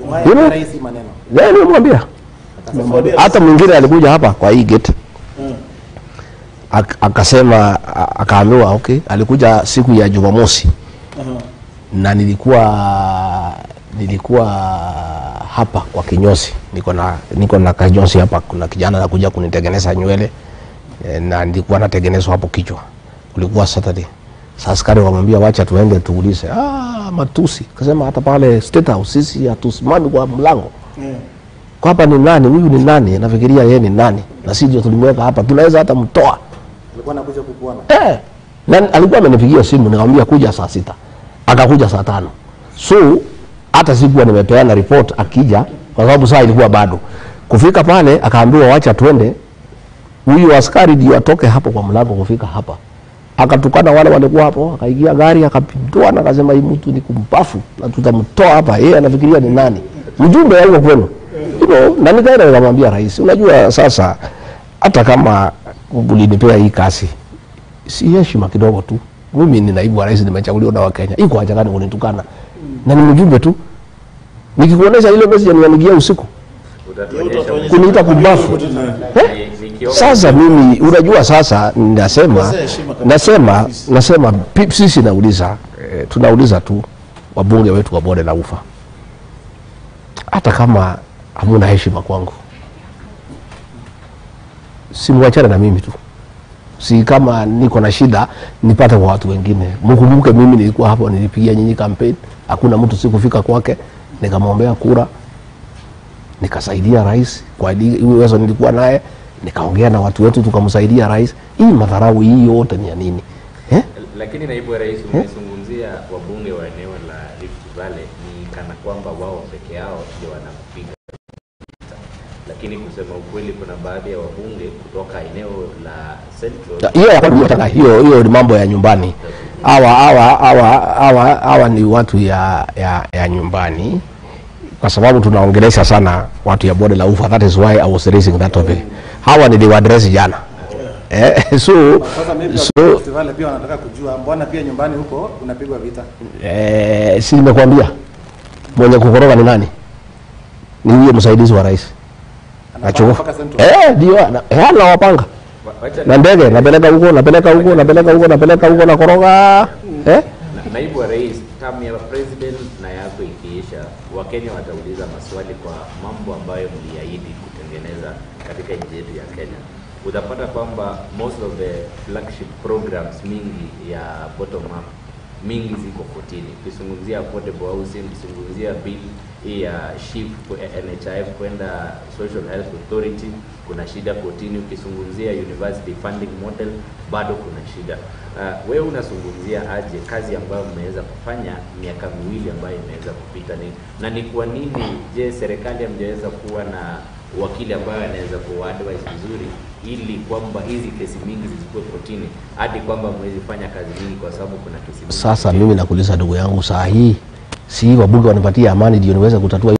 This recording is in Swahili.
You know? Rais maneno. Yeah, nimemwambia hata mwingine alikuja hapa kwa hii gate Ak- akasema a- akaambiwa okay, alikuja siku ya Jumamosi na nilikuwa nilikuwa hapa kwa kinyozi, niko na niko na kinyozi hapa. Kuna kijana anakuja kunitengeneza nywele eh, na nilikuwa natengenezwa hapo kichwa, kulikuwa Saturday. Sasa askari wakamwambia wacha tuende tuulize. Ah, matusi kasema hata pale State House sisi hatusimami kwa mlango kwa hapa ni nani huyu ni nani nafikiria yeye ni nani na sisi ndio tulimweka hapa tunaweza hata mtoa Alikuwa anakuja kukuona. eh na alikuwa amenipigia simu nikamwambia kuja saa sita akakuja saa tano so hata sikuwa nimepeana report akija kwa sababu saa ilikuwa bado kufika pale akaambiwa wacha twende huyu askari ndio atoke hapo kwa mlango kufika hapa akatukana wale walikuwa hapo akaingia gari akapindua na akasema hii mtu ni kumpafu na tutamtoa hapa yeye anafikiria ni nani mjumbe wa huko kwenu you know, na nikaenda nikamwambia rais unajua sasa hata kama ulinipea hii kasi si heshima kidogo tu mimi ni naibu wa rais nimechaguliwa na wakenya iko haja gani kunitukana na ni mjumbe tu nikikuonesha ile message nianigia usiku kuniita kumbafu eh? Sasa mimi unajua, sasa nasema Kosea heshima kabisa. nasema nasema pi- sisi nauliza eh, tunauliza tu wabunge wetu wa bonde la ufa, hata kama hamuna heshima kwangu, simwachane na mimi tu, si kama niko na shida nipate kwa watu wengine. Mkumbuke mimi nilikuwa hapo, nilipigia nyinyi kampeni, hakuna mtu sikufika kwake, nikamwombea kura nikasaidia rais kwa ili- uwezo nilikuwa naye, nikaongea na watu wetu tukamsaidia rais. Hii madharau hii yote ni ya nini eh? Lakini naibu wa rais, umezungumzia wabunge wa eneo la Rift Valley ni kana kwamba wao peke yao ndio wanakupiga vita, lakini kusema ukweli, kuna baadhi ya wabunge kutoka eneo la Central hiyo ya kwanza nataka hiyo hiyo ni mambo ya nyumbani. Hawa hawa hawa hawa hawa ni watu ya, ya, ya nyumbani kwa sababu tunaongelesha sana watu ya bonde la ufa. That is why I was raising that topic. Hawa niliwaadresi jana eh, so Sasa maybe so festival pia wanataka kujua mbona pia nyumbani huko unapigwa vita. eh, si nimekuambia mwenye kukoroga ni nani? Ni huyo msaidizi wa rais Anapanga Achukua. mpaka Central. eh, ndio ana- eh, anawapanga Wa- wacha na ndege, napeleka huko napeleka huko napeleka huko napeleka huko na koroga eh? Na- naibu wa rais, term ya president na yako ikiisha, Wakenya watauliza maswali kwa mambo ambayo mliahidi kutengeneza katika nchi yetu ya Kenya. Utapata kwamba most of the flagship programs mingi ya bottom up mingi ziko kotini. Ukizungumzia affordable housing, ukizungumzia bill hii ya SHIF kwa NHIF kwenda Social Health Authority, kuna shida kotini. Ukizungumzia university funding model, bado kuna shida. Uh, wewe unazungumzia aje kazi ambayo mmeweza kufanya miaka miwili ambayo imeweza kupita ni, na ni kwa nini je, serikali hamjaweza kuwa na wakili ambaye anaweza kuadvise vizuri ili kwamba hizi kesi mingi zisikuwe kotini hadi kwamba mwezi fanya kazi nyingi kwa sababu kuna kesi mingi Sasa mimi nakuuliza ndugu yangu, saa hii si wabunge wanipatia amani ndio niweze kutatua